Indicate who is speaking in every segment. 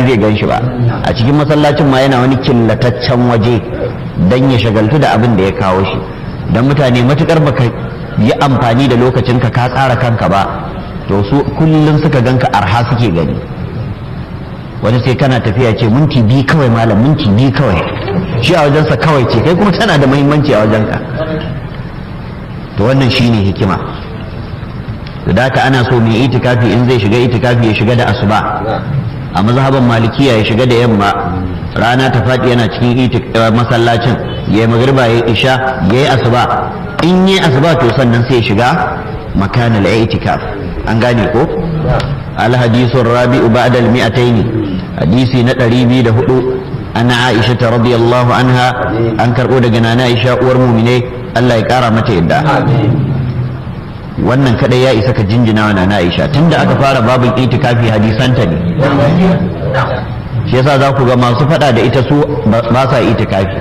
Speaker 1: zai gan shi ba a cikin masallacin ma yana wani killataccen waje don ya shagaltu da abin da ya kawo shi don mutane matukar baka yi amfani da lokacin ka ka tsara kanka ba to su kullum suka ganka arha suke gani wani sai kana tafiya ce minti biyu kawai malam minti biyu kawai shi a wajensa kawai ce kai kuma tana da muhimmanci a wajenka to wannan shine hikima da haka ana so mai itikafi in zai shiga itikafi ya shiga da asuba a mazhaban malikiya ya shiga da yamma rana ta faɗi yana cikin masallacin ya yi magriba ya yi isha ya yi asuba in yi asuba to sannan sai ya shiga makanal itikaf an gane ko الحديث الرابع بعد المئتين حديث نتري بي دهدو أنا عائشة رضي الله عنها أنكر أودا جنانا عائشة ورمومني الله يكارا متى يدى wannan kada ya isa ka jinjina wa na Aisha tunda aka fara babin itikafi hadisanta ne shi yasa za ku ga masu fada da ita su ba sa itikafi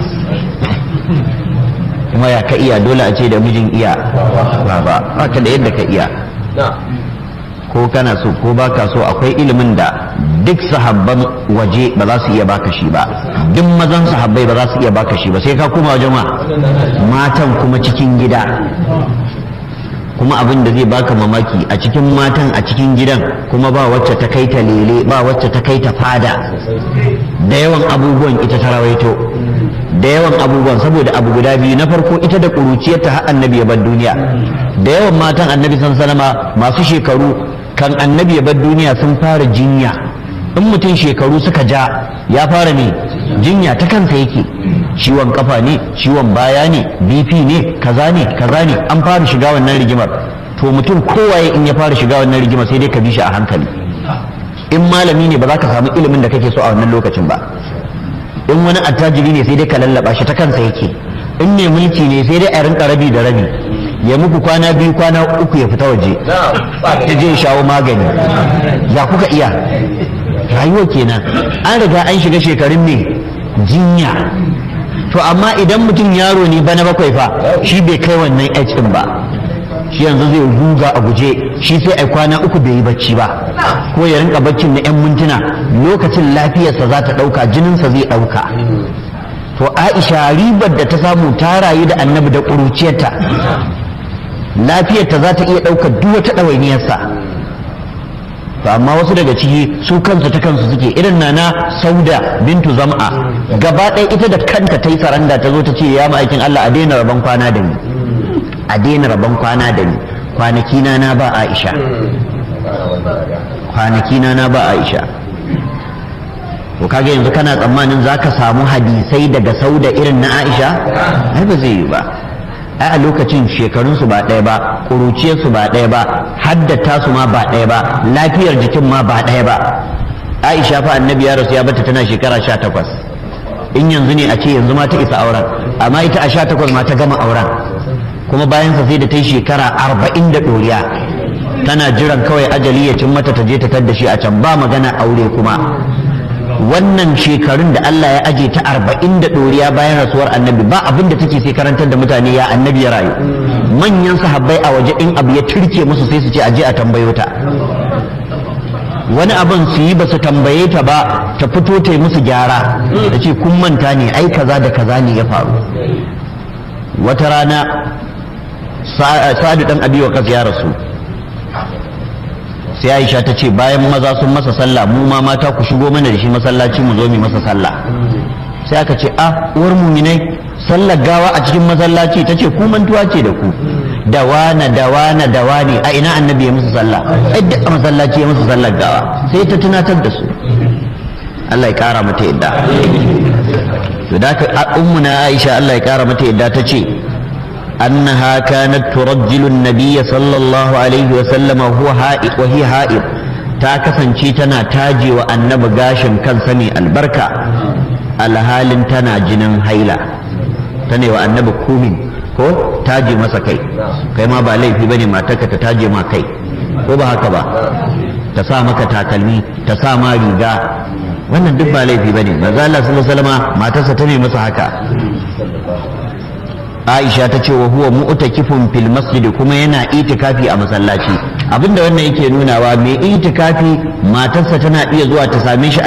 Speaker 1: kuma ya ka iya dole a ce da mijin iya ba ba haka da yadda ka iya ko kana so ko baka so akwai ilimin da duk sahabban waje ba za su iya baka shi ba duk mazan sahabbai ba za su iya baka shi ba sai ka koma wajen ma matan kuma cikin gida kuma abin da zai baka mamaki a cikin matan a cikin gidan kuma ba wacce ta kai ta lele ba wacce ta kai ta fada da yawan abubuwan ita ta rawaito da yawan abubuwan saboda abu guda biyu na farko ita da ƙuruciyarta har annabi ya bar duniya da yawan matan annabi san sanama masu shekaru kan annabi ya bar duniya sun fara jinya in mutum shekaru suka ja ya fara ne jinya ta kansa yake ciwon kafa ne ciwon baya ne bp ne kaza ne kaza ne an fara shiga wannan rigimar to mutum kowaye in ya fara shiga wannan rigimar sai dai ka bi shi a hankali in malami ne ba za ka samu ilimin da kake so a wannan lokacin ba in wani attajiri ne sai dai ka lallaba shi ta kansa yake in ne mulki ne sai dai a rinka rabi da rabi ya muku kwana biyu kwana uku ya fita waje ya je shawo magani ya kuka iya rayuwa kenan an riga an shiga shekarun ne jinya to amma idan mutum yaro ne bana bakwai fa shi bai kai wannan age din ba shi yanzu zai ruga a guje shi sai ai kwana uku bai yi bacci ba ko ya rinka baccin na 'yan mintuna lokacin lafiyarsa za ta ɗauka jininsa zai ɗauka to aisha ribar da ta samu ta rayu da annabi da ƙuruciyarta lafiyarta za ta iya ɗaukar duk wata ɗawainiyarsa to amma wasu daga ciki su kansu ta kansu suke irin nana sauda bintu zam'a gaba ɗaya ita da kanta ta yi saranda ta zo ta ce ya ma'aikin Allah a daina rabon kwana da ni a daina rabon kwana da ni kwanaki na na ba Aisha kwanaki na na ba Aisha to kaga yanzu kana tsammanin zaka samu hadisai daga sauda irin na Aisha ai ba zai yi ba ai a lokacin shekarunsu ba ɗaya ba ƙuruciyarsu ba ɗaya ba haddata su ma ba ɗaya ba lafiyar jikin ma ba ɗaya ba aisha fa annabi ya rasu ya bata tana shekara sha takwas in yanzu ne a ce yanzu ma ta isa auren amma ita a sha takwas ma ta gama auren kuma bayan sa sai da ta yi shekara arba'in da ɗoriya tana jiran kawai ajali ya cin mata ta je ta tadda shi a can ba magana aure kuma wannan shekarun da Allah ya aje ta arba'in da ɗoriya bayan rasuwar annabi ba abin da take sai karantar da mutane ya annabi ya rayu manyan sahabbai a waje in abu ya turke musu sai su ce aje a tambayo ta wani abin su yi ba su tambaye ta ba ta fito ta yi musu gyara ta ce kun manta ne ai kaza da kaza ne ya faru wata rana sa'adu dan abi wa ya rasu sai aisha ta ce bayan maza sun masa sallah mu ma mata ku shigo mana da shi masallaci mu zo mu masa sallah sai aka ce ah uwar muminai sallar gawa a cikin masallaci ta ce ku mantuwa ce da ku dawana dawana dawani a ina annabi ya musu sallah ai duk a masallaci ya musu sallar gawa sai ta tunatar da su Allah ya kara mata yadda to da ka ummu na Aisha Allah ya kara mata yadda ta ce أنها كانت ترجل النبي صلى الله عليه وسلم وهو هائب وهي هائب ta kasance tana taje wa annabi gashin kan sani albarka alhalin tana jinin haila ta ne wa annabi kumin ko taje masa kai kai ma ba laifi bane matarka ta taje ma kai ko ba haka ba ta sa maka takalmi ta sa ma riga wannan duk ba laifi bane manzo Allah sallallahu alaihi wasallam matarsa ta ne masa haka Aisha ta ce wa huwa mu'takifun fil masjid kuma yana itikafi a masallaci abinda wannan yake nunawa mai itikafi matarsa tana iya zuwa ta same shi